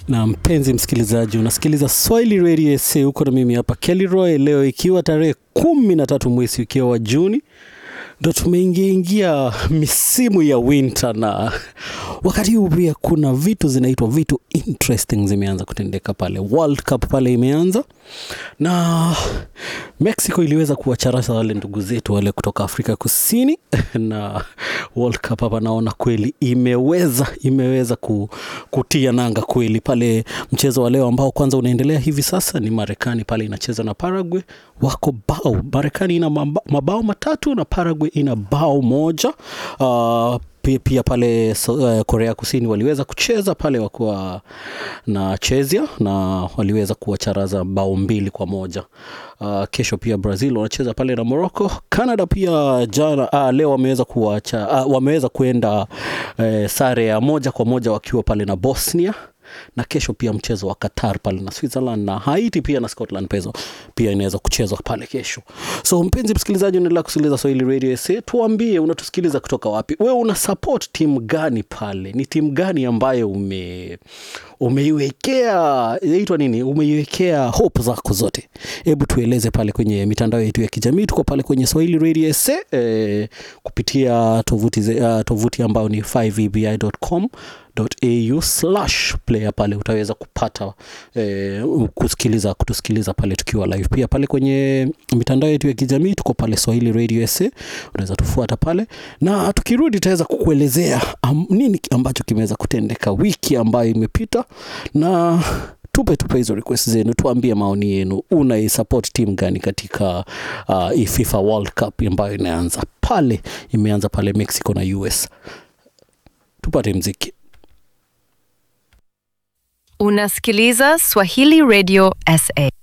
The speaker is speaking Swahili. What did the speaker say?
na mpenzi msikilizaji unasikiliza swahili radio sa huko na mimi hapa kelly roy leo ikiwa tarehe kumi na tatu mwezi ukiwa wa juni ndo tumeingiaingia misimu ya winter na wakati huu pia kuna vitu zinaitwa vitu interesting zimeanza kutendeka pale world cup pale imeanza na mexico iliweza kuwacharasa wale ndugu zetu wale kutoka afrika kusini na world cup hapa naona kweli imeweza imeweza ku, kutia nanga kweli pale mchezo wa leo ambao kwanza unaendelea hivi sasa ni marekani pale inacheza na paraguay wako bao marekani ina maba- mabao matatu na paraguay ina bao moja uh, pia, pia pale so, uh, korea kusini waliweza kucheza pale wakuwa na chezia na waliweza kuwacharaza bao mbili kwa moja uh, kesho pia brazil wanacheza pale na morocco canada pia jana uh, leo wameweza kuwacha uh, wameweza kuenda uh, sare ya moja kwa moja wakiwa pale na bosnia na kesho pia mchezo wa qatar pale na switzerland na haiti pia na scotland pezo pia inaweza kuchezwa pale kesho so mpenzi msikilizaji unaendelea kusikiliza swahili radio sa tuambie unatusikiliza kutoka wapi wewe una support timu gani pale ni timu gani ambayo ume umeiwekea inaitwa nini umeiwekea hope zako zote hebu tueleze pale kwenye mitandao yetu ya kijamii tuko pale kwenye swahili radio sa eh, kupitia tovuti, ze- uh, tovuti ambayo ni 5ebi.com au slash player pale utaweza kupata eh, kusikiliza kutusikiliza pale tukiwa live pia pale kwenye mitandao yetu ya kijamii tuko pale swahili radio sa unaweza tufuata pale na tukirudi tutaweza kukuelezea um, nini ambacho kimeweza kutendeka wiki ambayo imepita na tupe tupe hizo request zenu tuambie maoni yenu unaisupport timu gani katika uh, hii fifa world cup ambayo inaanza pale imeanza pale mexico na us tupate mziki Unasikiliza Swahili Radio SA.